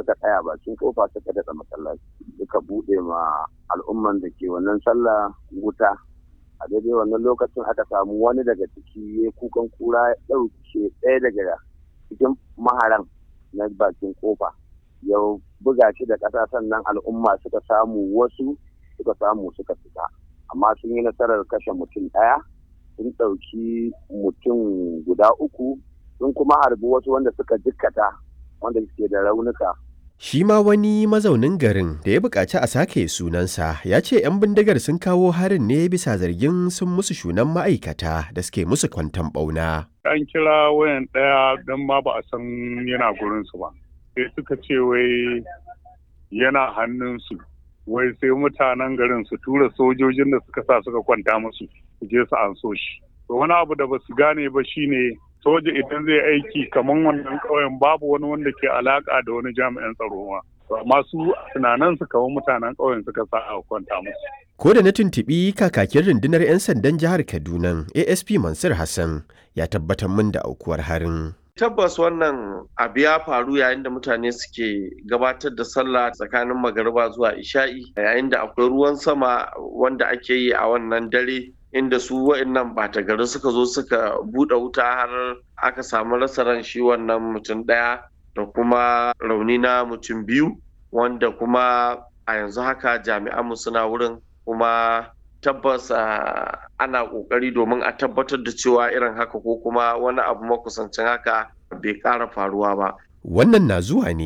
suka tsaya bakin kofa suka daɗa masallaci suka buɗe ma al'umman da ke wannan sallah wuta a daidai wannan lokacin aka samu wani daga ciki ya kukan kura ya ɗauke ɗaya daga cikin maharan na bakin kofa ya buga shi da ƙasa sannan al'umma suka samu wasu suka samu suka fita amma sun yi nasarar kashe mutum ɗaya sun ɗauki mutum guda uku sun kuma harbi wasu wanda suka jikkata wanda suke da raunuka Shi ma wani mazaunin garin da ya buƙaci a sake sunansa ya ce 'yan bindigar sun kawo harin ne bisa zargin sun musu shunan ma'aikata da suke musu kwanton ɓauna. An kira wayan ɗaya don ma ba a san yana gurinsu ba. Sai suka ce wai yana hannunsu. Wai sai mutanen garin su tura sojojin da suka sa suka kwanta musu su je su an so shi. Wani abu da ba su gane ba shine soja idan zai aiki kamar wannan ƙauyen babu wani wanda ke alaka da wani jami'an tsaro ma amma su tunanin su kamar mutanen ƙauyen suka sa a kwanta musu Ko da na tuntuɓi kakakin rundunar 'yan sandan jihar Kaduna ASP Mansur Hassan ya tabbatar min da aukuwar harin. tabbas wannan abu ya faru yayin da mutane suke gabatar da sallah tsakanin magariba zuwa isha'i yayin da akwai ruwan sama wanda ake yi a wannan dare inda su wa'annan bata gari suka zo suka buɗe wuta har aka samu rasa ran shi wannan mutum ɗaya da kuma rauni na mutum biyu wanda kuma a yanzu haka jami'anmu suna wurin kuma tabbas ana ƙoƙari domin a tabbatar da cewa irin haka ko kuma wani abu makusancin haka bai ƙara faruwa ba Wannan na zuwa ne